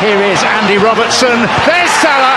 Here is Andy Robertson. There's Salah.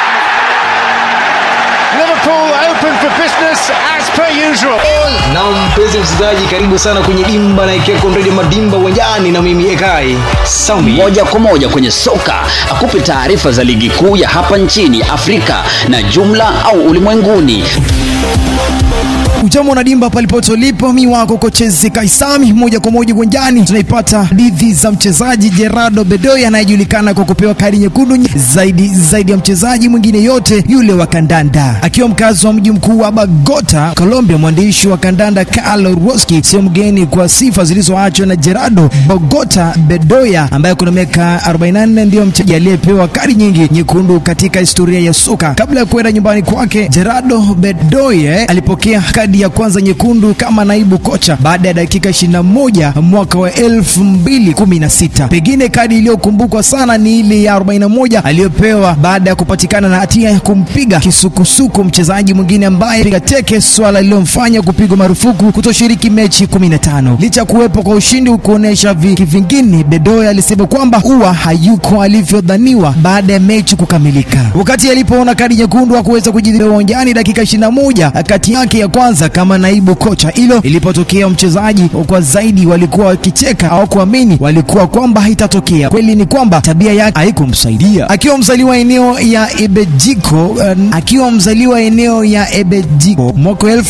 Liverpool open for business as per usual. na mpenzi msikilizaji karibu sana kwenye dimba na ikiweko redio madimba uwanjani na mimi ekai sami moja kwa moja kwenye soka akupe taarifa za ligi kuu ya hapa nchini afrika na jumla au ulimwenguni Ujambo na dimba palipote ulipo, mi wako kochezi Kaisami. Moja kwa moja uwanjani tunaipata hadithi za mchezaji Gerardo Bedoya anayejulikana kwa kupewa kadi nyekundu nye- zaidi zaidi ya mchezaji mwingine yote yule wa kandanda. Akiwa mkazi wa mji mkuu wa Bogota, Colombia, mwandishi wa kandanda Carlo Roski sio mgeni kwa sifa zilizoachwa na Gerardo Bogota Bedoya ambaye kuna miaka 44 ndiyo mchezaji aliyepewa kadi nyingi nyekundu katika historia ya soka. Kabla ya kwenda nyumbani kwake, Gerardo Bedoya alipokea kadi ya kwanza nyekundu kama naibu kocha baada ya dakika 21 mwaka wa 2016. Pengine kadi iliyokumbukwa sana ni ile ya 41 aliyopewa baada ya kupatikana na hatia ya kumpiga kisukusuku mchezaji mwingine ambaye piga teke, swala lililomfanya kupigwa marufuku kutoshiriki mechi 15. Licha ya kuwepo kwa ushindi kuonesha viki vingine, Bedoya alisema kwamba huwa hayuko alivyodhaniwa baada ya mechi kukamilika. Wakati alipoona kadi nyekundu hakuweza kujidhibiti uwanjani dakika 21 kati yake ya kwanza kama naibu kocha. Hilo ilipotokea mchezaji kwa zaidi walikuwa wakicheka au kuamini walikuwa kwamba haitatokea. Kweli ni kwamba tabia yake haikumsaidia. Akiwa mzaliwa eneo ya Ebejiko, uh, akiwa mzaliwa eneo ya Ebejiko mwaka wa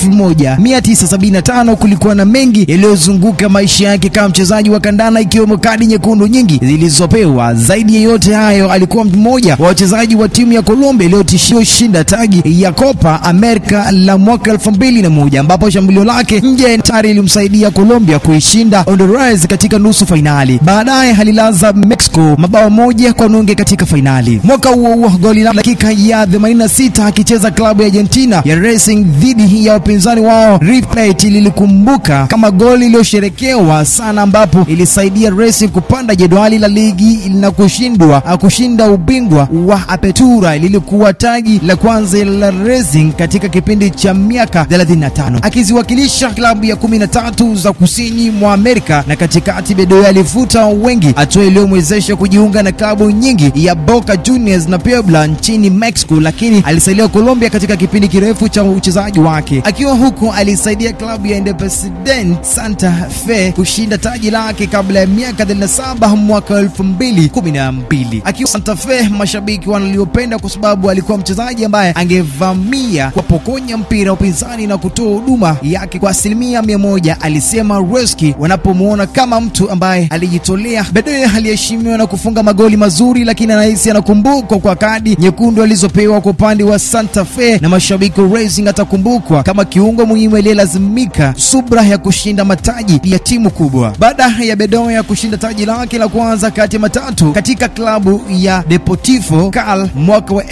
1975 kulikuwa na mengi yaliyozunguka maisha yake kama mchezaji wa kandanda ikiwemo kadi nyekundu nyingi zilizopewa. Zaidi ya yote hayo, alikuwa mmoja wa wachezaji wa timu ya Colombia iliyotishia shinda taji ya Copa America la mwaka 2001 ambapo shambulio lake nje tayari ilimsaidia Colombia kuishinda Honduras katika nusu fainali. Baadaye alilaza Mexico mabao moja kwa nunge katika fainali. Mwaka huo huo goli la dakika ya 86 akicheza klabu ya Argentina ya Racing dhidi ya wapinzani wao River Plate lilikumbuka kama goli iliyosherekewa sana, ambapo ilisaidia Racing kupanda jedwali la ligi na kushindwa kushinda ubingwa wa Apertura. Lilikuwa taji la kwanza la Racing katika kipindi cha miaka 35 akiziwakilisha klabu ya 13 za kusini mwa Amerika na katikati. Bedoya alifuta wengi, hatua iliyomwezesha kujiunga na klabu nyingi ya Boca Juniors na Puebla nchini Mexico, lakini alisalia Colombia katika kipindi kirefu cha uchezaji wake. Akiwa huko alisaidia klabu ya Independiente Santa Fe kushinda taji lake kabla ya miaka 37 mwaka 2012. Akiwa Santa Fe, mashabiki wanaliopenda kwa sababu alikuwa mchezaji ambaye angevamia kuwapokonya mpira upinzani na kutoa huduma yake kwa asilimia mia moja, alisema Reski wanapomwona kama mtu ambaye alijitolea. Bedoya aliheshimiwa na kufunga magoli mazuri, lakini anahisi anakumbukwa kwa kadi nyekundu alizopewa kwa upande wa Santa Fe, na mashabiki wa Racing atakumbukwa kama kiungo muhimu aliyelazimika subra ya kushinda mataji ya timu kubwa. Baada ya Bedoya kushinda taji lake la kwanza kati ya matatu katika klabu ya Deportivo Cal mwaka wa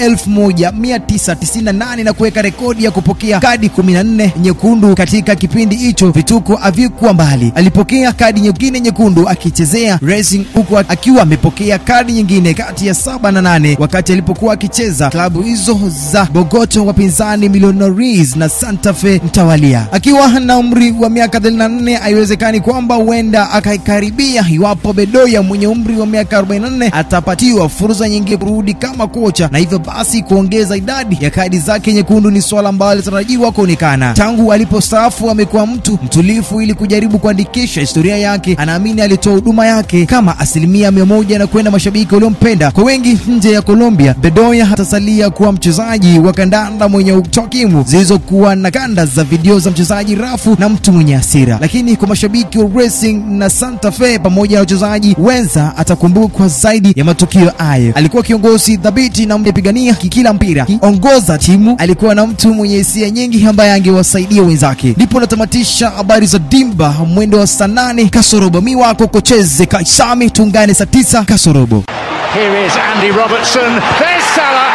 1998 na kuweka rekodi ya kupokea kadi 14 nyekundu katika kipindi hicho, vituko havikuwa mbali. Alipokea kadi nyingine nyekundu akichezea Racing huku akiwa amepokea kadi nyingine kati ya saba na nane wakati alipokuwa akicheza klabu hizo za Bogota, wapinzani Millonarios na Santa Fe mtawalia. Akiwa na umri wa miaka 34, haiwezekani kwamba huenda akaikaribia iwapo Bedoya mwenye umri wa miaka 44 atapatiwa fursa nyingi kurudi kama kocha, na hivyo basi kuongeza idadi ya kadi zake nyekundu ni swala ambalo litarajiwa kuonekana. Tangu alipostaafu amekuwa mtu mtulifu ili kujaribu kuandikisha historia yake. Anaamini alitoa huduma yake kama asilimia mia moja na kwenda mashabiki waliompenda. Kwa wengi nje ya Colombia, Bedoya atasalia kuwa mchezaji wa kandanda mwenye takwimu zilizokuwa na kanda za video za mchezaji rafu na mtu mwenye hasira, lakini kwa mashabiki wa Racing na Santa Fe pamoja na wachezaji wenza atakumbukwa zaidi ya matukio hayo. Alikuwa kiongozi thabiti na mpigania kila mpira, kiongoza timu. Alikuwa na mtu mwenye hisia nyingi ambaye angewasaidia wenzake. Ndipo natamatisha habari za dimba mwendo wa saa nane kasorobo. Mi wako kocheze Kaisami, tungane saa tisa kasorobo. Here is Andy Robertson. There's Salah.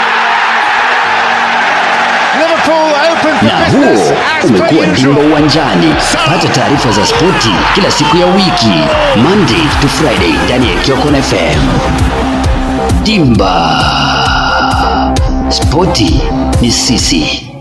Liverpool open for na business huo as per umekuwa dimba usual. uwanjani pata taarifa za spoti kila siku ya wiki monday to friday ndani ya kiokon fm dimba spoti ni sisi